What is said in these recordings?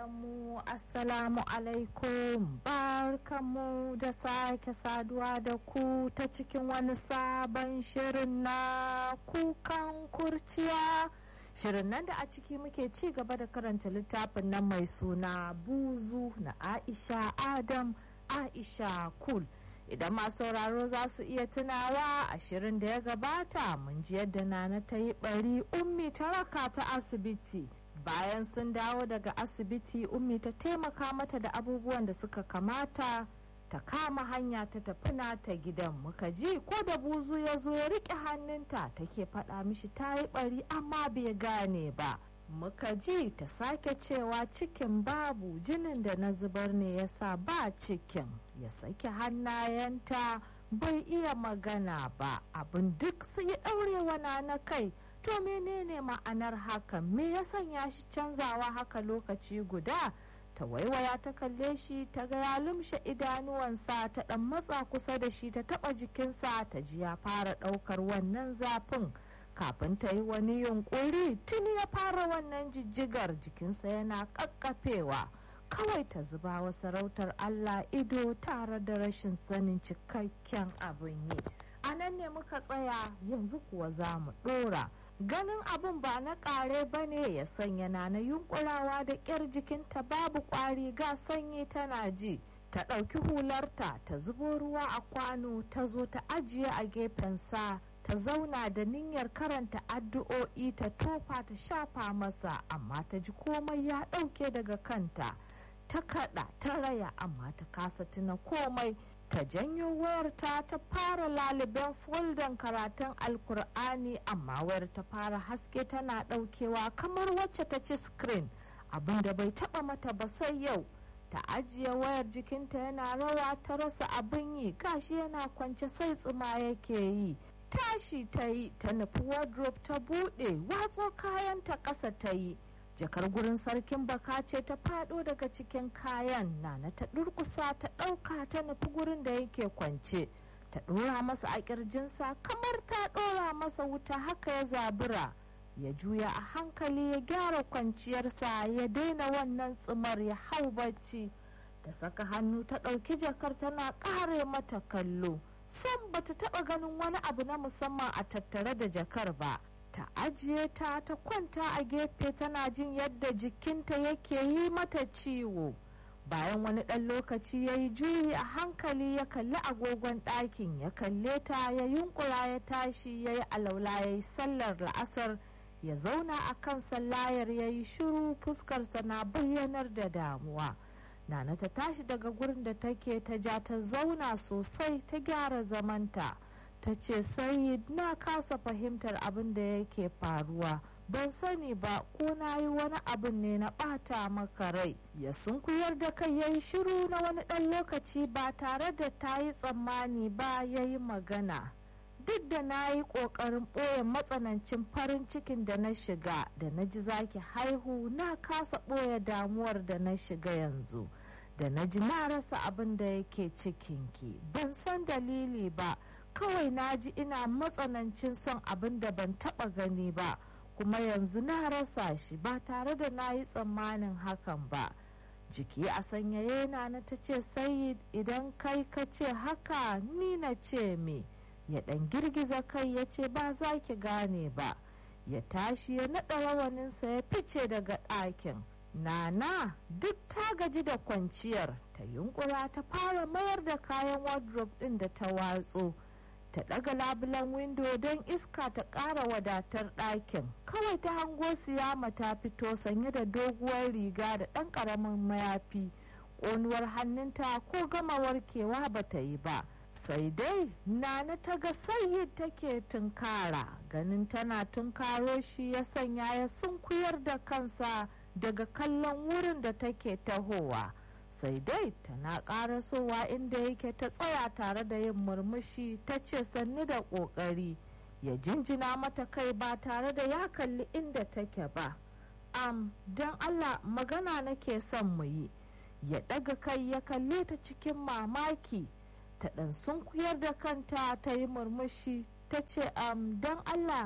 mu assalamu alaikum barkamu da sake saduwa da ku ta cikin wani sabon shirin na kukan kurciya shirin nan da a ciki muke ci gaba da karanta littafin nan mai suna buzu na aisha adam aisha kul idan masu sauraro za su iya tunawa a shirin da ya gabata mun ji yadda nana ta yi bari ummi ta raka ta asibiti bayan sun dawo daga asibiti ummi ta taimaka mata da abubuwan da suka kamata ta kama hanya ta tafi ta gidan muka ji ko da buzu ya zo ya riƙe hannunta take faɗa mishi ta yi ɓari amma bai gane ba muka ji ta sake cewa cikin babu jinin da na zubar ne ya sa ba cikin ya sake hannayenta bai iya magana ba abin duk su yi ɗaurewa na na kai to menene ma'anar hakan me ya sanya shi canzawa haka lokaci guda ta waiwaya ta kalle shi ta ga ya lumshe idanuwansa ta dan matsa kusa da shi ta taba jikinsa ta ji ya fara daukar wannan zafin kafin ta yi wani yunkuri tuni ya fara wannan jijjigar jikinsa yana kakkafewa kawai ta zuba wa sarautar allah ido tare da rashin sanin cikakken abin yi a nan ne muka tsaya yanzu kuwa za mu dora ganin abin ba na kare ba ne ya sanya na na yunkurawa da ƙyar jikinta babu ƙwari ga sanyi tana ji ta ɗauki hularta ta zubo ruwa a kwano ta zo ta ajiye a gefensa ta zauna da niyyar karanta addu'o'i ta tofa ta shafa masa amma ta ji komai ya ɗauke daga kanta ta kaɗa ta raya amma ta kasa tuna komai ta janyo wayarta ta fara laliben foldan karatun alkur'ani amma wayar ta fara haske tana daukewa kamar wacce ta ci screen abinda bai taba mata ba sai yau ta ajiye wayar jikinta yana rawa ta rasa abin yi gashi yana kwance sai tsuma yake yi tashi ta yi ta nufi wardrobe ta bude watso kayanta ƙasa ta yi jakar gurin sarkin baka ce ta fado daga cikin kayan nana ta durkusa ta ɗauka ta nufi gurin da yake kwance ta ɗora masa a ƙirjinsa kamar ta ɗora masa wuta haka ya zabura ya juya a hankali ya gyara kwanciyarsa ya daina wannan tsimar ya hau bacci ta saka hannu ta ɗauki jakar tana ƙare mata kallo sam bata taɓa ganin wani abu na musamman a tattare da jakar ba ta ajiye ta ta kwanta a gefe tana jin yadda jikinta yake yi mata ciwo bayan wani ɗan lokaci ya yi juyi a hankali ya kalli agogon ɗakin ya kalle ta ya yunkura ya tashi ya yi alaula ya yi sallar la'asar ya zauna a kan sallayar ya yi shiru fuskarsa na bayyanar da damuwa nana ta tashi daga gurin da take ta ja ta zauna sosai ta gyara zamanta. ta ce sayid na kasa fahimtar abin da yake faruwa ban sani ba ko na yi wani abin ne na bata maka rai ya sunkuyar da kai ya yi shiru na wani ɗan lokaci ba tare da ta yi tsammani ba ya yi magana duk da na yi ƙoƙarin ɓoye matsanancin farin cikin da na shiga da na ji zaki haihu na kasa ɓoye damuwar da na shiga yanzu da na ji na rasa abin da yake cikinki ban san dalili ba kawai na ji ina matsanancin son abin da ban taba gani ba kuma yanzu na rasa shi ba tare da na yi tsammanin hakan ba jiki a sanyaye na na ta ce sayid idan kai ka ce haka ni na ce me ya dan girgiza kai ya ce ba za ki gane ba ya tashi ya naɗa rawaninsa ya fice daga ɗakin nana duk ta gaji da kwanciyar ta yunkura ta fara mayar da kayan wardrobe ɗin da ta watso ta ɗaga labulan windo don iska ta ƙara wadatar ɗakin kawai ta hango siyama ta fito sanye da doguwar riga da ɗan ƙaramin mayafi ƙonuwar hannunta ko gama warkewa ba ta yi ba sai dai nana ta ga sayi take tunkara ganin tana tunkaro shi ya sanya ya sunkuyar da kansa daga kallon wurin da take tahowa. sai dai tana karasowa inda yake ta tsaya tare da yin murmushi ta ce sannu da ƙoƙari ya jinjina mata kai ba tare da ya kalli inda take ba am don allah magana nake son mu yi ya ɗaga kai ya kalle ta cikin mamaki ta ɗan sunkuyar da kanta ta yi murmushi ta ce am don allah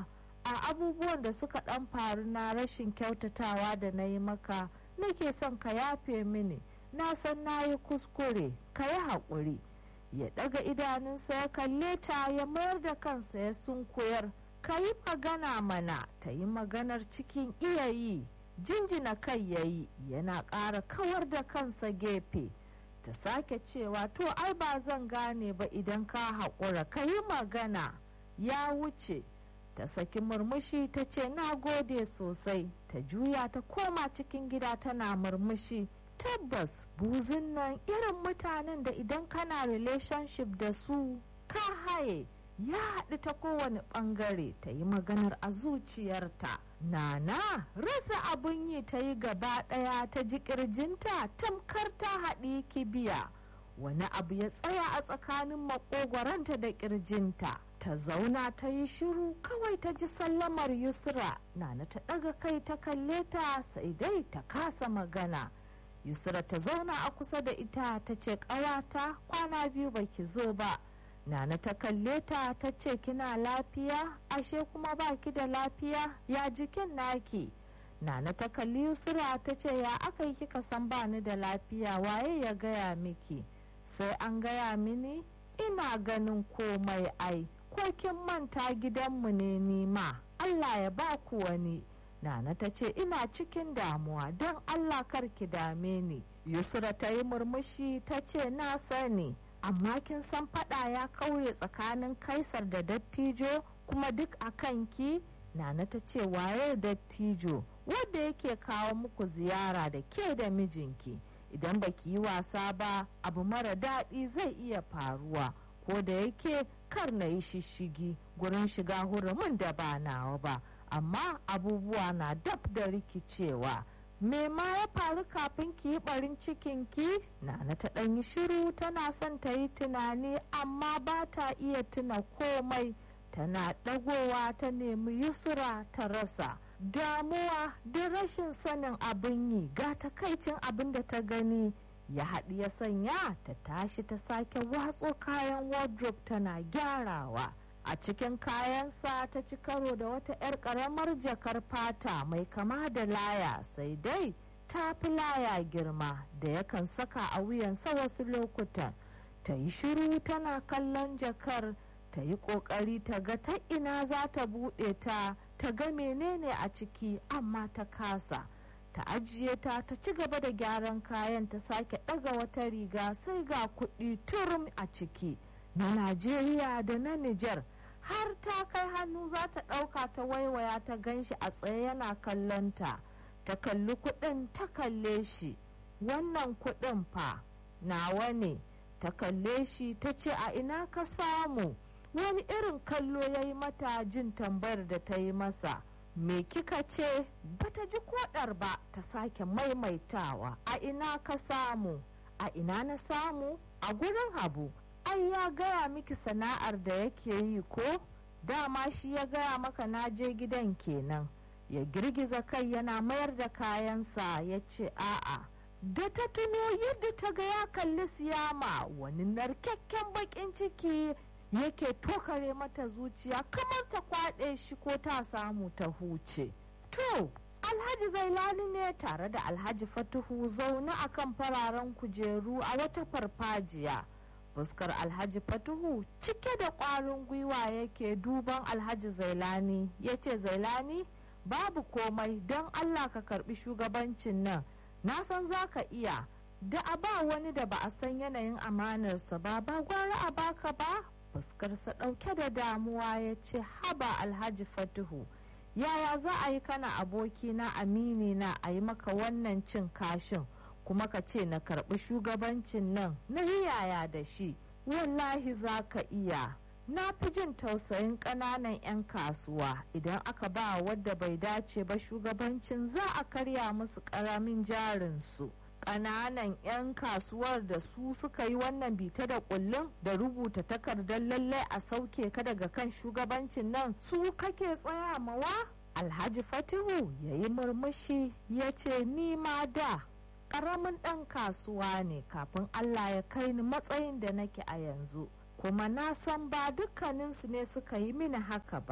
a abubuwan da suka ɗan faru na rashin kyautatawa da na yi maka nake son ka yafe mini na san na yi kuskure ka yi haƙuri ya ɗaga idanunsa ya kalle ta ya mayar da kansa ya sunkuyar ka yi magana mana ta yi maganar cikin iya yi jinjina kai ya yi yana ƙara kawar da kansa gefe ta sake cewa to ai ba zan gane ba idan ka haƙura ka yi magana ya wuce ta saki murmushi ta ce na gode sosai ta juya ta koma cikin gida tana murmushi tabbas buzin nan irin mutanen da idan kana relationship da su ka haye ya haɗu ta kowane ɓangare ta yi maganar a zuciyarta nana rasa abin yi ta yi gaba ɗaya ta ji ƙirjinta tamkar ta haɗi kibiya wani abu ya tsaya a tsakanin makogwaranta da ƙirjinta ta zauna ta yi shiru kawai ta ji sallamar yusra nana ta ɗaga kai ta kalle ta sai dai ta kasa magana yusra ta zauna a kusa da ita ta ce ƙawata kwana biyu baki zo ba Nana ta kalle ta ta ce kina lafiya ashe kuma baki da lafiya ya jikin naki. Nana ta kalli Yusra ta ce ya aka yi kika san bani da lafiya waye ya gaya miki sai an gaya mini ina ganin komai ai ko kin manta gidanmu ne nima Allah ya ba ku wani. Nana ta ce ina cikin damuwa don Allah kar ki dame ni. Yusra ta yi murmushi ta ce na sani. amma kin san fada ya kaure tsakanin kaisar da dattijo kuma duk a kanki nana ta ce waye dattijo wanda yake kawo muku ziyara da ke da mijinki idan baki yi wasa ba abu mara daɗi zai iya faruwa ko da yake kar na yi shishigi gurin shiga hurumin da ba nawa ba amma abubuwa na dab da rikicewa me ma ya faru kafin ki yi barin cikinki nana ta ɗan yi shiru tana son ta yi tunani amma ba ta iya tuna komai tana ɗagowa ta nemi yusra ta rasa damuwa da rashin sanin abin yi ga takaicin abin da ta gani ya haɗu ya sanya ta tashi ta sake watso kayan wardrobe tana gyarawa a cikin kayansa ta ci karo da wata 'yar karamar jakar fata mai kama da laya sai dai ta fi laya girma da yakan saka a wuyansa wasu lokutan ta yi shiru tana kallon jakar ta yi kokari ta ga ta ina za ta buɗe ta ta ga menene a ciki amma ta kasa ta ajiye ta ta ci gaba da gyaran kayan ta sake ɗaga wata riga sai ga kuɗi turum a ciki na najeriya da na nijar har ta kai hannu za ta ɗauka ta waiwaya ta ganshi a tsaye yana kallonta ta kalli kuɗin ta kalle shi wannan kuɗin fa nawa ne ta kalle shi ta ce a ina ka samu wani irin kallo ya yi mata jin tambayar da ta yi masa me kika ce bata ji kodar ba ta sake maimaitawa a ina ka samu a ina na samu a gurin habu ai ya gaya miki sana'ar da yake yi ko dama shi ya gaya maka na je gidan kenan ya girgiza kai yana mayar da kayansa ya ce a'a da ta tuno yadda ta ga ya kalli siyama wani narkakken bakin ciki yake tokare mata zuciya kamar ta kwaɗe shi ko ta samu ta huce to alhaji zailani ne tare da alhaji fatuhu zaune akan fararen kujeru a wata farfajiya fuskar alhaji fatuhu cike da ƙwarin gwiwa yake duban alhaji zailani ya ce zailani babu komai don allah ka karbi shugabancin nan na san za ka iya da a ba wani da ba a san yanayin amanarsa ba ba gwara a baka ba fuskarsa ɗauke da damuwa ya ce haba alhaji fatuhu yaya za a yi kana abokina amini na a yi maka wannan cin kashin kuma ka ce na karɓi shugabancin nan na yi yaya da shi wallahi za ka iya na fi jin tausayin ƙananan 'yan kasuwa idan aka ba wadda bai dace ba shugabancin za a karya musu ƙaramin jarinsu ƙananan 'yan kasuwar da su suka yi wannan bita da kullum da rubuta takardar lallai a sauke ka daga kan shugabancin nan su kake tsaya mawa alhaji fatihu ya yi murmushi ya ce ni ma da ƙaramin ɗan kasuwa ne kafin allah ya kai ni matsayin da nake a yanzu kuma na san ba dukkaninsu ne suka yi mini haka ba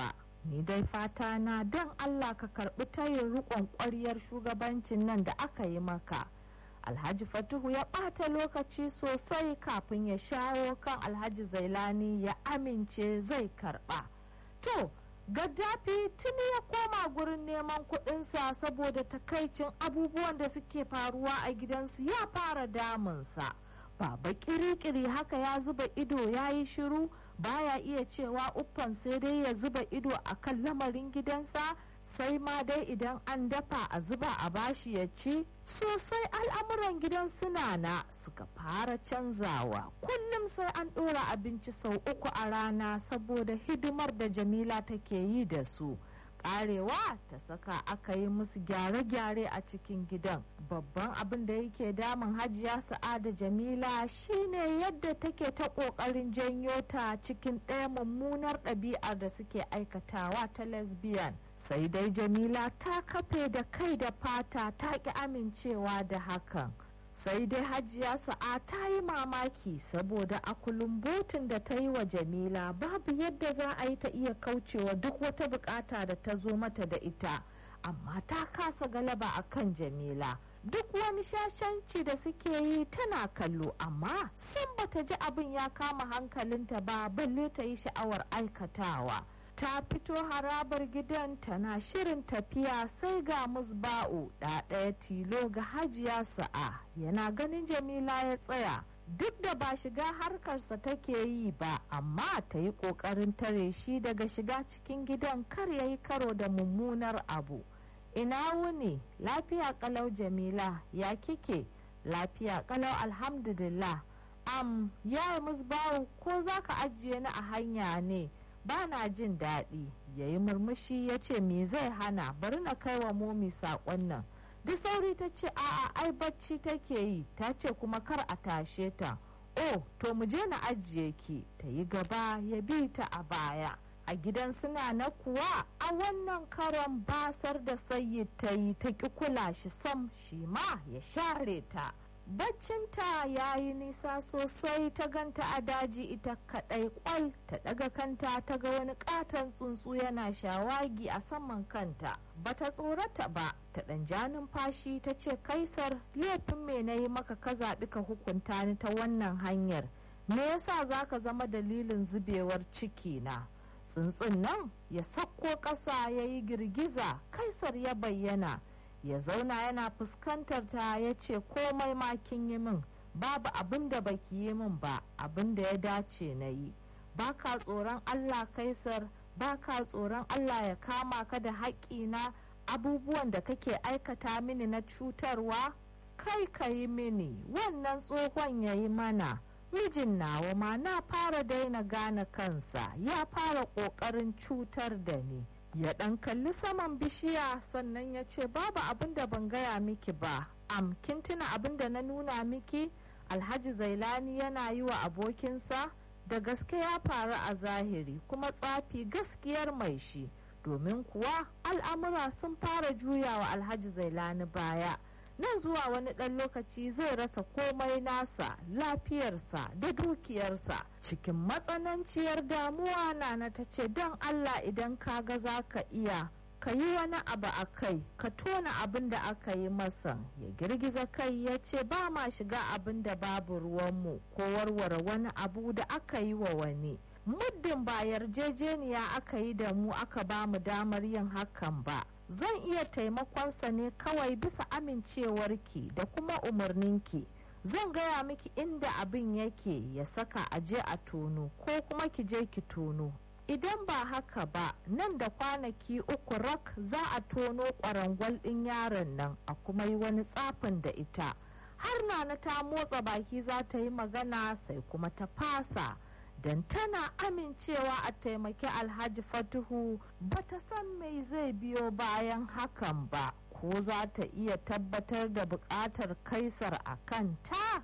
ni dai fata na don allah ka karbi tayin rikon ƙwaryar shugabancin nan da aka yi maka alhaji fatuhu ya ɓata lokaci sosai kafin ya shawo kan alhaji zailani ya amince zai karɓa to gaddafi tuni ya koma gurin neman kuɗinsa saboda takaicin abubuwan da suke faruwa a gidansu ya fara damunsa baba kirikiri haka ya zuba ido ya yi shiru baya iya cewa uffan sai dai ya zuba ido a kan lamarin gidansa sai ma dai idan an dafa a zuba a bashi ya ci sosai al'amuran gidan suna na suka fara canzawa kullum sai an ɗora abinci sau uku a rana saboda hidimar da jamila take yi da su karewa ta saka aka yi musu gyare-gyare a cikin gidan babban abin da yake damun hajiya sa'ada jamila shine yadda take ta kokarin janyo ta cikin ɗaya mummunar ɗabi'ar da suke aikatawa ta lesbian sai dai jamila ta kafe da kai da fata ta ki amincewa da hakan sai dai hajiya sa'a ta yi mamaki saboda a butun da ta yi wa jamila babu yadda za a yi ta iya kaucewa duk wata bukata da ta zo mata da ita amma ta kasa galaba a kan jamila duk wani shashanci da suke yi tana kallo amma san bata ji abin ya kama hankalinta ba balle ta yi sha'awar aikatawa ta fito harabar gidan tana shirin tafiya sai ga musba'u ɗaya tilo ga hajiya sa'a yana ganin jamila ya tsaya duk da ba shiga harkarsa take yi ba amma ta yi ƙoƙarin tare shi daga shiga cikin gidan kar ya yi karo da mummunar abu ina wuni lafiya kalau jamila ya kike lafiya kalau alhamdulillah am ya musbawu ko za ka ajiye ni a hanya ne ba na jin daɗi ya yi murmushi ya ce me zai hana bari na kai wa momi saƙon nan duk sauri ta ce a'a ai bacci take yi ta ce kuma kar a tashe ta oh to mu je na ajiye ki ta yi gaba ya bi ta a baya a gidan suna na kuwa a wannan karon basar da sayi ta yi ta ki kula shi sam shi ma ya share ta baccinta ya yi nisa sosai ta ganta a daji ita kadai kwal ta daga kanta ta ga wani katon tsuntsu yana shawagi a saman kanta bata tsorata ba ta dan ja numfashi ta ce kaisar laifin me na yi maka ka zaɓi ka hukunta ni ta wannan hanyar me yasa za ka zama dalilin zubewar ciki na tsuntsun nan ya sakko ƙasa ya yi girgiza kaisar ya bayyana ya zauna yana fuskantar ta ya ce komai ma kin yi min babu abin da baki yi min ba abin da ya dace na yi baka tsoron allah kaisar baka tsoron allah ya kama ka da haƙƙina abubuwan da kake aikata mini na cutarwa kai ka yi mini wannan tsohon ya yi mana mijin nawa ma na fara daina gane kansa ya fara ƙoƙarin cutar da ni ya ɗan kalli saman bishiya sannan ya ce babu abin da ban gaya miki ba am kin tuna abin da na nuna miki alhaji zailani yana yi wa abokinsa da gaske ya faru a zahiri kuma tsafi gaskiyar mai shi domin kuwa al'amura sun fara juyawa alhaji zailani baya nan zuwa wani ɗan lokaci zai rasa komai nasa lafiyarsa da dukiyarsa cikin matsananciyar damuwa nana ta ce don allah idan ka ga za ka iya ka yi wani abu a kai ka tona abin da aka yi masa ya girgiza kai ya ce ba ma shiga abin da babu ruwanmu ko warware wani abu da aka yi wa wani muddin ba yarjejeniya aka yi da mu aka ba mu damar yin hakan ba zan iya taimakonsa ne kawai bisa amincewarki da kuma umarninki zan gaya miki inda abin yake ya saka a je a tono ko kuma ki je ki tono idan ba haka ba nan da kwanaki uku rak za a tono kwarangwal ɗin yaron nan a kuma yi wani tsafin da ita har nana ta motsa baki za ta yi magana sai kuma ta fasa don tana amincewa a taimaki alhaji fatuhu bata san mai zai biyo bayan hakan ba ko za ta iya tabbatar da bukatar kaisar a kanta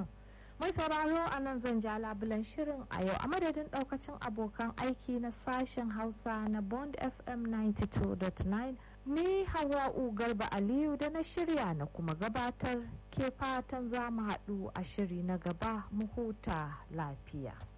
mai sauraro a nan zan ja labulan shirin a yau a madadin daukacin abokan aiki na sashen hausa na bond fm 92.9 ni hawa'u garba aliyu da na shirya na kuma gabatar ke fatan za mu haɗu a shiri na gaba mu huta lafiya